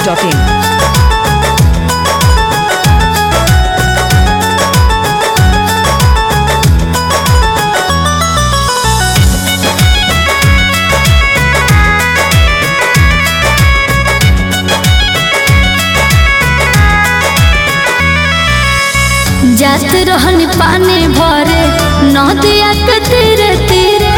masti.in. जात रहन पानी भरे नदिया के तीरे तीरे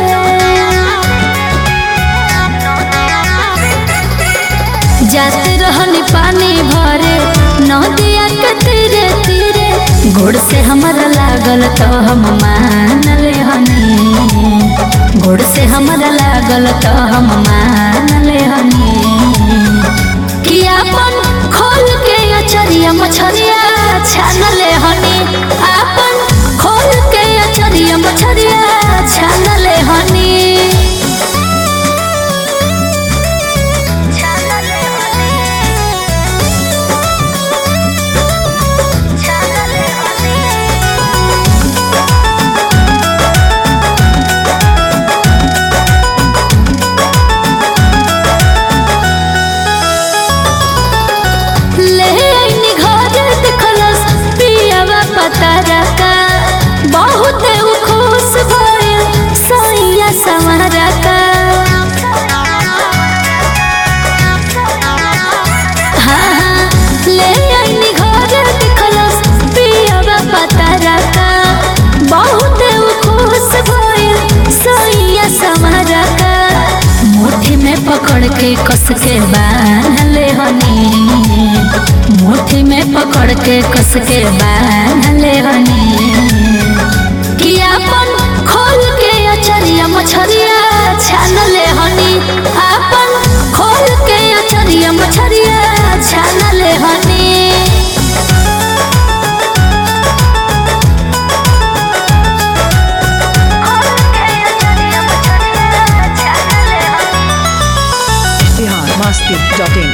जात रहन पानी भरे नदिया के तीरे तीरे घोड़ से हमरा लागल तो हम मान ले हनी घोड़ से हमरा लागल तो हम मान ले हनी कि अपन खोल के अचरिया मछरिया छान ले हनी अपन खोल के अचरिया मछरिया छान ले हनी ले आइनी घर देखलस पियावा पता रका बहुत उ खुश भइल सैया संवरा का हाँ हाँ ले आइनी घर देखलस पियावा पता रका बहुत उ खुश भइल सैया संवरा का मुट्ठी में पकड़ के कस के बांध ले हनी मुट्ठी में पकड़ के कस के बांध ले हनी कि अपन खोल के अचरिया मछरिया छान ले हनी अपन खोल के अचरिया मछरिया छान ले हनी Bihar masti.in.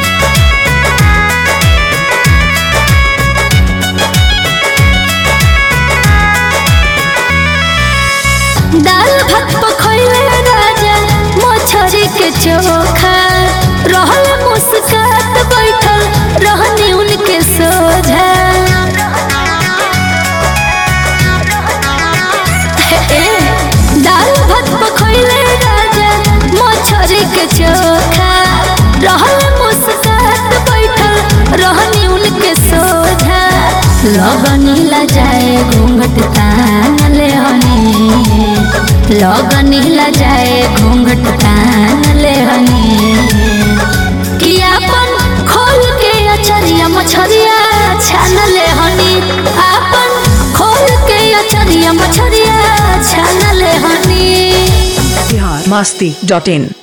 दाल भात पखैले राजा मछरी के चोखा रहल मुस्कात बैठल रहनी उनके सोझा ए, दाल भात पखैले राजा मछरी के चोखा रहल मुस्कात बैठल रहनी उनके सोझा लगनी ला जाए घूंघट तान ले हनी लगनी ला जाए घूंघट तान ले हनी कि अपन खोल के अचरिया मछरिया छान ले हनी अपन खोल के अचरिया मछरिया छान ले हनी Bihar masti.in.